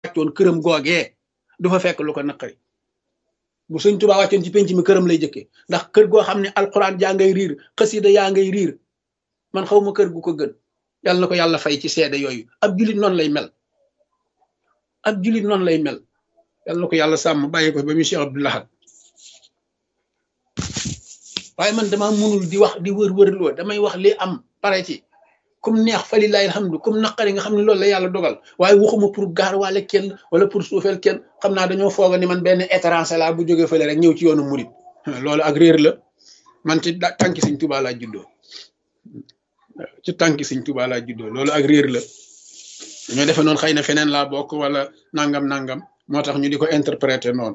wàccoon këram googee du fa fekk lu ko naqari bu sëñ Tuubaa wàccoon ci penc mi këram lay jëkkee ndax kër goo xam ne alxuraan jaa ngay riir xasida yaa ngay riir man xaw ma kër gu ko gën yàlla na ko yàlla fay ci seede yooyu ab julit noonu lay mel ab julit noonu lay mel yàlla na ko yàlla sàmm bàyyi ko ba mu Cheikh Abdou Lahad waaye man dama munul di wax di wër-wër loo damay wax li am pare ci kum neex fa lillahi alhamdu kum naqari nga xam ne loolu la yàlla dogal waaye waxuma pour gaar waale kenn wala pour suufeel kenn xam naa dañoo fooga ni man benn étranger laa bu jógee fële rek ñëw ci yoonu murit loolu ak réer la man ci tànki Sëñ Tuubaa laa juddoo ci tànki Sëñ Tuubaa laa juddoo loolu ak réer la ñoo defe noonu xëy na feneen laa bokk wala nangam nangam moo tax ñu di ko interpréter noonu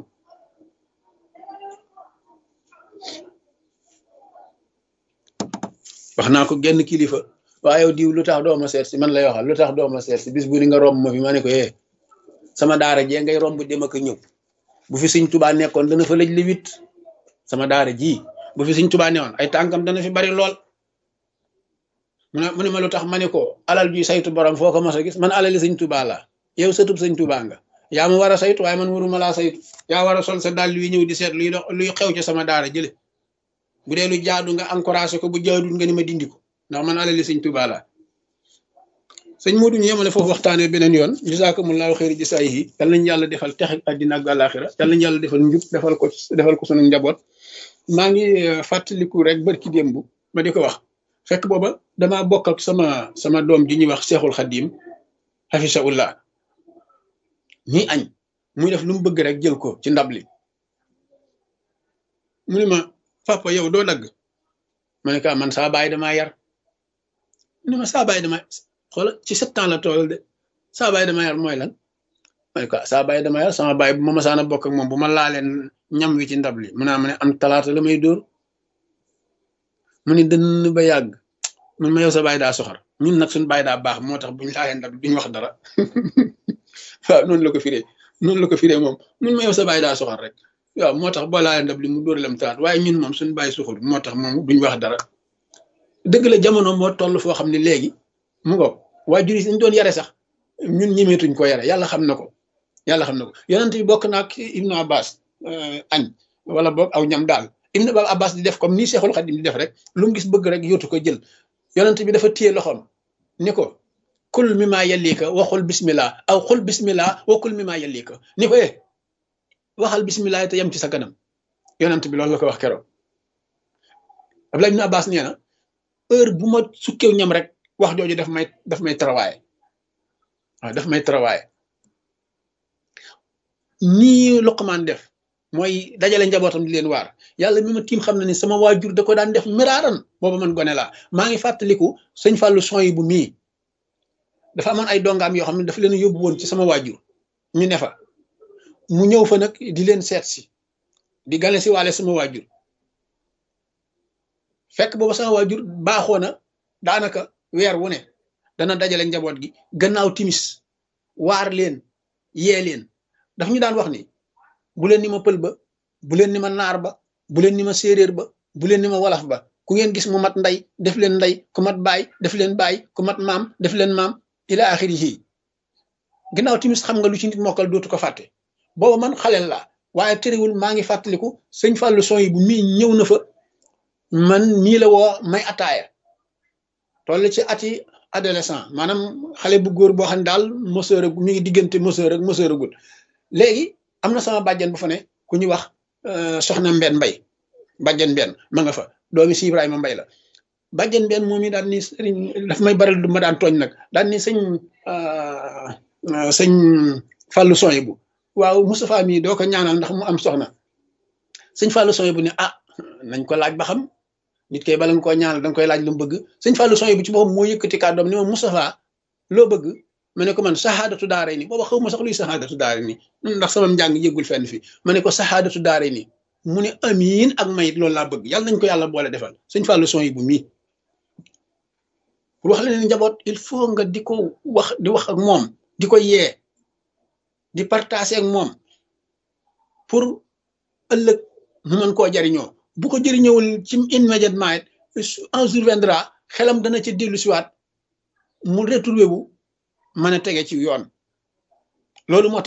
wax naa ko genn kilifa waaye yow diw lu tax doo ma seet si man lay waxal lu tax doo ma seet si bis bu ni nga romb ma fi ma ne ko eh sama daara jee ngay romb dem ak ñëw bu fi Sëñ Tuubaa nekkoon dana fa lëj li wit sama daara ji bu fi Sëñ Tuubaa newoon ay tànkam dana fi bari lool mu ne mu ne ma lu tax ma ne ko alal juy saytu borom foo ko mos a gis man alali Sëñ Tuubaa la yow sëtub Sëñ Tuubaa nga yaa ma war a saytu waaye man waruma laa saytu yaa war a sol sa dàll wi ñëw di seet luy dox luy xew ci sama daara jële bu dee lu jaadu nga encouragé ko bu jaadul nga ni ma dindi ko ndax man alali Sëñ Tuubaa la sëñ Modou ñu yemale foofu waxtaanee beneen yoon jazaakumullaahu xayri jasaayihi yal nañu yàlla defal texe àddina ak àllaaxira yal nañu yàlla defal njub defal ko defal ko sunu njaboot maa ngi fàttaliku rek barki démb ma di ko wax fekk booba damaa bokk ak sama sama doom ji ñuy wax Seexul Xadiim hafisahullah ñuy añ muy def lu mu bëgg rek jël ko ci ndab li mu ne ma papa yow doo dagg ma ne ko man saa baay damaa yar mu ne ma saa baay dama xoola ci sept ans la tool de saa baay dama yar mooy lan ma ne ko saa baay dama yar sama baay bu ma masaana bokk ak moom bu ma laaleen ñam wi ci ndab li mu naa ma ne am talaata la may dóor mu ne dënn ba yàgg mun ma yow sa baay daa soxar ñun nag suñu baay daa baax moo tax buñ laalee ndab duñ wax dara waaw noonu la ko firee noonu la ko firee moom mun ma yow sa baay daa soxar rek waaw moo tax boo laalee ndab li mu dóor lam talaat waaye ñun moom suñu baay soxul moo tax moom duñ wax dara dëgg la jamono moo toll foo xam ne léegi mu ngo waajur yi dañ doon yare sax ñun ñemeetuñ ko yare yàlla xam na ko yàlla xam na ko yonent bi bokk naag Ibnu Abbas añ wala boog aw ñam daal Ibnu Abbas di def comme nii Seexul Xadim di def rek lu mu gis bëgg rek yóotu ko jël yonent bi dafa téye loxoom ni ko kul mi maa yellika waxul bismillah aw xul bismillah wa kul mi maa yellika ni ko eh waxal bismillah te yem ci sa kanam yonent bi loolu la ko wax keroog Abdullah Ibnu Abbas nee na heure bu ma sukkew ñam rek wax jooju daf may daf may travailler waaw daf may travailler nii Luqmaan def mooy dajale njabootam di leen waar yàlla mi ma tiim xam na ni sama waajur da ko daan def miraaran booba man gone laa maa ngi fàttaliku sëñ Fallou son yi bu mii dafa amoon ay dongaam yoo xam ne dafa leen yóbbu woon ci sama waajur ñu ne fa mu ñëw fa nag di leen seet si di gane si waale sama waajur fekk booba sama waajur baaxoo na daanaka weer wu ne dana dajale njaboot gi gannaaw timis waar leen yee leen daf ñu daan wax ni bu leen ni ma pël ba bu leen ni ma naar ba bu leen ni ma séeréer ba bu leen ni ma wolof ba ku ngeen gis mu mat ndey def leen ndey ku mat baay def leen baay ku mat maam def leen maam ila axirihi gannaaw timis xam nga lu ci nit mokkal dootu ko fàtte booba man xaleel laa waaye terewul maa ngi fàttaliku sëñ Fallou son yi bu mii ñëw na fa man nii la woo may ataaya toll ci ati adolescent maanaam xale bu góor boo xam ne daal moseur ak mi ngi diggante moseur ak moseur agul léegi am na sama bàjjen bu fa ne ku ñuy wax soxna mbenn mbay bàjjen mbenn ma nga fa doomi si Ibrahima mbay la bàjjen mbenn moom i daal ni sëriñ daf may baral du ma daan tooñ nag daal ni sëñ sëñ Fallou Soye bu waaw Moustapha mii doo ko ñaanal ndax mu am soxna sëñ Fallou Soye bu ne ah nañ ko laaj ba xam nit kay bala nga koo ñaanal danga koy laaj lu mu bëgg sëñ Fallou Soye bu ci boppam moo yëkkati kàddoom ni ma Moustapha loo bëgg ma ne ko man saxaadatu daare ni booba xaw ma sax luy saxaadatu daare ni ndax sama njàng yëggul fenn fi ma ne ko saxaadatu daare ni mu ne amiin ak mayit loolu laa bëgg yàlla nañ ko yàlla boole defal sëñ Fallou Soye bu mii pour wax la ne njaboot il faut nga di ko wax di wax ak moom di ko yee di partager ak moom pour ëllëg mu mën koo jariñoo bu ko jëriñëwul ci immédiatement un jour viendra xelam dana ci dellu siwaat mu retrouvé wu mën a tege ci yoon loolu moo